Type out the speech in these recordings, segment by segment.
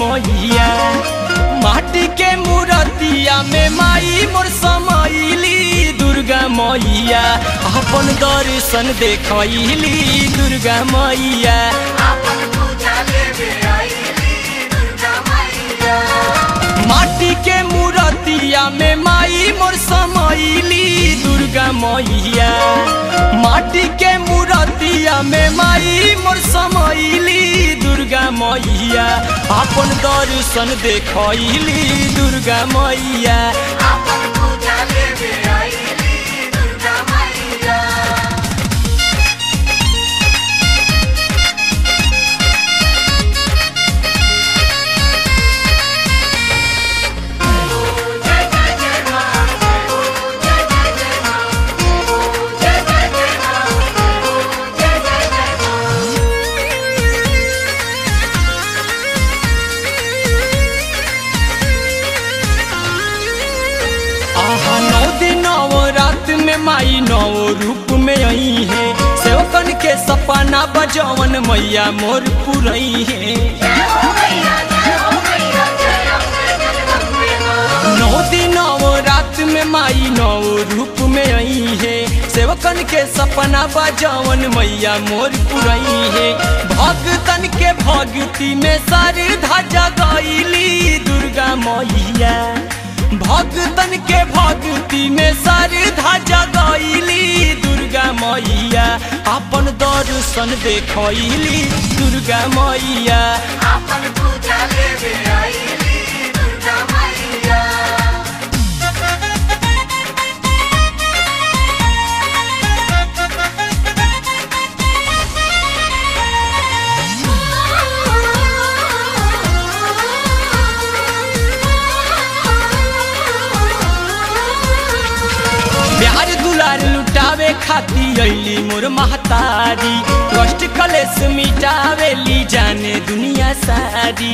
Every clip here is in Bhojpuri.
मैया माटी के मूर्तिया में माई मोर समैली दुर्गा मैया अपन दर्शन देखैली दुर्गा मैया आपन पूजा लेवे आईली दुर्गा मैया माटी के मूर्तिया में माई मोर समैली दुर्गा मैया माटी के मूर्तिया में माई मोर समैली दुर्गा मैया अपन दर्शन देखैली दुर्गा मैया आपन पूजा लेवे आईली दुर्गा मैया आहा नौ दिन नौ रात में माई नौ रूप में आई है सेवकन के सपना बजवन मैया मोर पुरई है नौ दिन नौ रात में माई नौ रूप में आई है सेवकन के सपना बजवन मैया मोर पुरई है भगतन के भक्ति में श्रद्धा जगैली दुर्गा मैया भगतन के भक्ति में श्रद्धा जगैली दुर्गा मैया अपन दर्शन देखैली दुर्गा मैया आपन पूजा लेवे आईली दुर्गा मैया प्यार दुलार लुटावे खाती अली मोर महतारी कष्ट कलेस मिटावेली जाने दुनिया सारी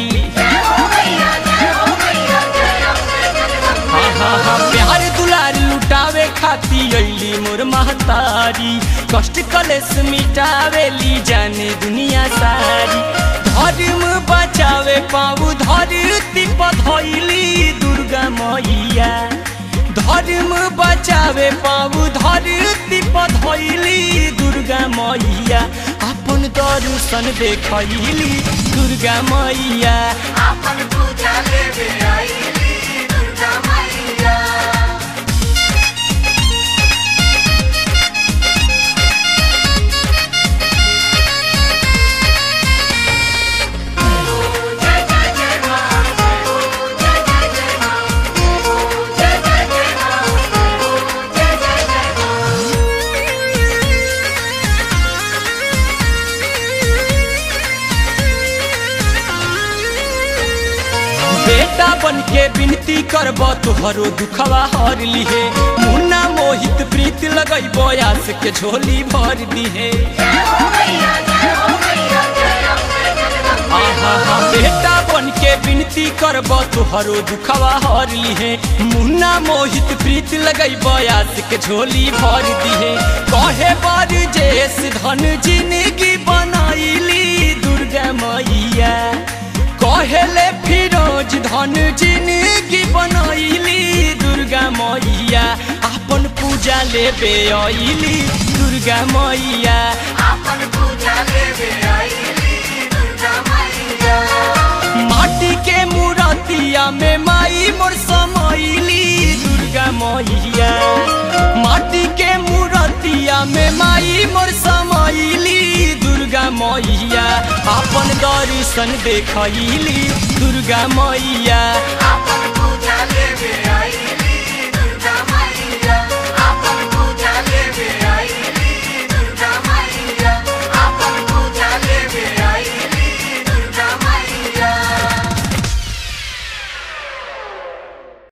हाँ हाँ हाँ प्यार दुलार लुटावे खाती अली मोर महतारी कष्ट कलेस मिटावेली जाने दुनिया सारी धर्म बचावे पाऊ धरती पधैली दुर्गा मैया धर्म बचावे पाऊ धरती पधैली दुर्गा मैया अपन दर्शन देखैली दुर्गा मैया आपन पूजा लेवे आईली दुर्गा मैया बेटा बन के विनती करब तुहरो दुखवा हर लिहे मुन्ना मोहित प्रीत लगैब आस के झोली भर दिहे आहा हा बेटा बन के विनती करब तुहरो दुखवा हर लिहे मुन्ना मोहित प्रीत लगैब आस के झोली भर दिहे कहे बर जेस धन जिंदगी बनाइली दुर्गा मैया कहेले फिरोज धन जिंदगी बनैली दुर्गा मैया अपन पूजा लेबे अइली दुर्गा मैया आपन पूजा लेवे आईली दुर्गा मैया माटी के मूर्तिया में माई मोर समैली दुर्गा मैया माटी के मूर्तिया में माई मोर समैली दुर्गा मैया अपन दर्शन देखैली दुर्गा मैया आपन